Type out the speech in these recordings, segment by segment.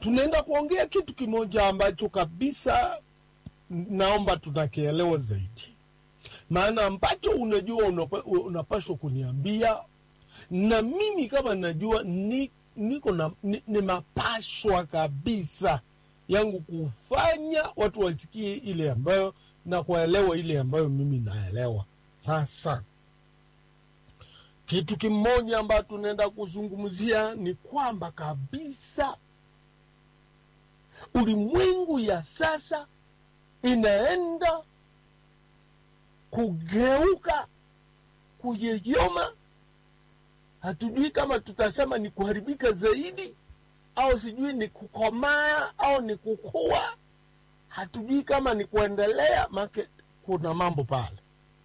tunaenda kuongea kitu kimoja ambacho kabisa naomba tunakielewa zaidi, maana ambacho unajua unapa, unapashwa kuniambia na mimi kama najua ni, niko na ni, ni mapashwa kabisa yangu kufanya watu wasikie ile ambayo na kuelewa ile ambayo mimi naelewa. Sasa kitu kimoja ambayo tunaenda kuzungumzia ni kwamba kabisa ulimwengu ya sasa inaenda kugeuka kuyeyoma. Hatujui kama tutasema ni kuharibika zaidi au sijui ni kukomaa au ni kukua, hatujui kama ni kuendelea, make kuna mambo pale.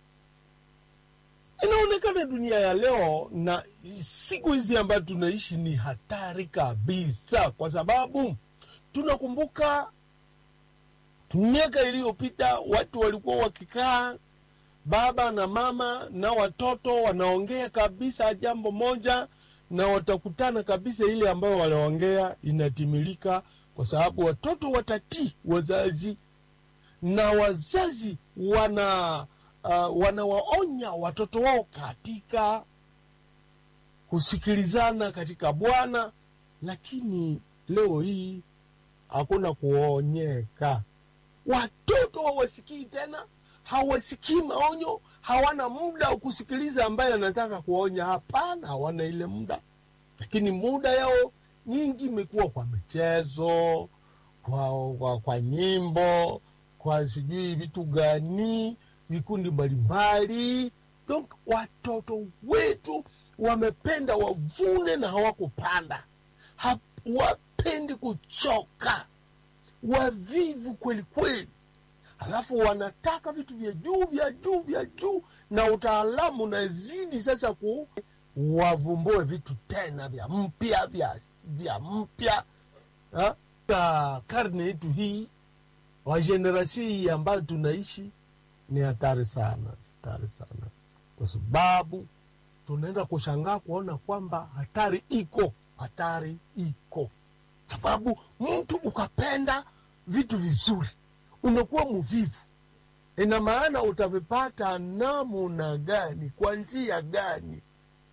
Inaonekana dunia ya leo na siku hizi ambazo tunaishi ni hatari kabisa, kwa sababu tunakumbuka miaka iliyopita watu walikuwa wakikaa baba na mama na watoto wanaongea kabisa jambo moja na watakutana kabisa, ile ambayo waliongea inatimilika, kwa sababu watoto watatii wazazi na wazazi wana uh, wanawaonya watoto wao katika kusikilizana katika Bwana. Lakini leo hii hakuna kuonyeka, watoto hawasikii tena, hawasikii maonyo, hawana muda wa kusikiliza ambaye anataka kuonya. Hapana, hawana ile muda, lakini muda yao nyingi imekuwa kwa michezo, kwa, kwa, kwa nyimbo, kwa sijui vitu gani, vikundi mbalimbali. Donc watoto wetu wamependa wavune na hawakupanda, hawapendi kuchoka, wavivu kweli kweli halafu wanataka vitu vya juu vya juu vya juu, na utaalamu unazidi sasa ku wavumbue vitu tena vya mpya vya vya mpya ka karne yetu hii wa generation hii ambayo tunaishi ni hatari sana, hatari sana, kwa sababu tunaenda kushangaa kuona kwamba hatari iko, hatari iko, sababu mtu ukapenda vitu vizuri unakuwa mvivu. Ina maana utavipata namuna gani? Kwa njia gani?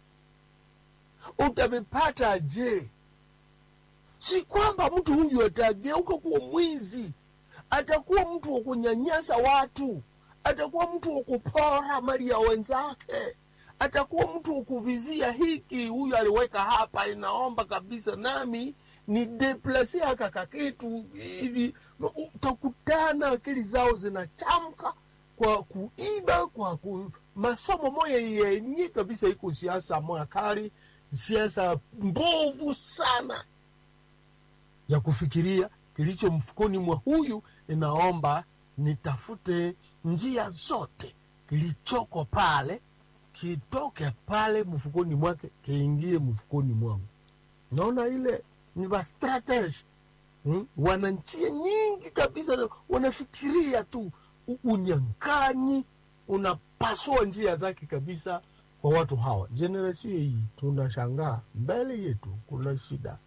Utavipata je? Si kwamba mtu huyu atageuka kuwa mwizi, atakuwa mtu wa kunyanyasa watu, atakuwa mtu wa kupora mali ya wenzake, atakuwa mtu wa kuvizia hiki, huyu aliweka hapa, inaomba kabisa nami ni deplase haka kakitu hivi, utakutana akili zao zinachamka kwa kuiba, kwa ku, masomo moya yenye kabisa iko siasa moya kali, siasa mbovu sana ya kufikiria kilicho mfukoni mwa huyu, inaomba nitafute njia zote kilichoko pale kitoke pale mfukoni mwake kiingie mfukoni mwangu. Naona ile ni ba strategy hmm? Wana njia nyingi kabisa, wanafikiria tu unyang'anyi unapasua njia zake kabisa kwa watu hawa. Generation hii tunashangaa, mbele yetu kuna shida.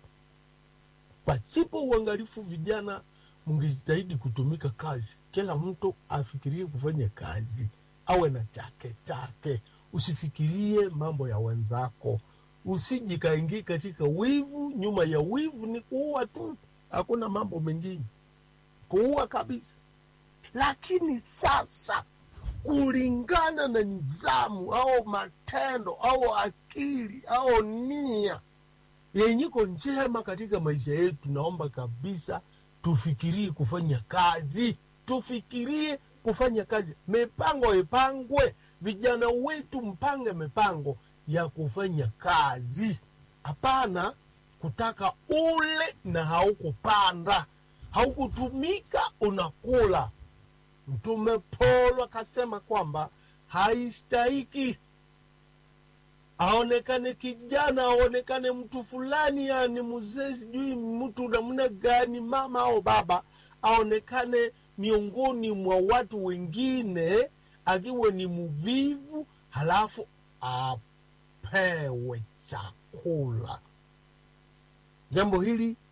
Pasipo uangalifu, vijana mngejitahidi kutumika kazi, kila mtu afikirie kufanya kazi, awe na chake chake, usifikirie mambo ya wenzako usijikaingie katika wivu. Nyuma ya wivu ni kuua tu, hakuna mambo mengine, kuua kabisa. Lakini sasa, kulingana na nizamu au matendo au akili au nia yenyiko njema katika maisha yetu, naomba kabisa tufikirie kufanya kazi, tufikirie kufanya kazi, mipango ipangwe, vijana wetu mpange mipango ya kufanya kazi. Hapana kutaka ule na haukupanda, haukutumika, unakula. Mtume Paulo akasema kwamba haistahiki aonekane kijana, aonekane mtu fulani, yani mzee, sijui mtu namna gani, mama au baba, aonekane miongoni mwa watu wengine akiwa ni mvivu, halafu apewe chakula. Jambo hili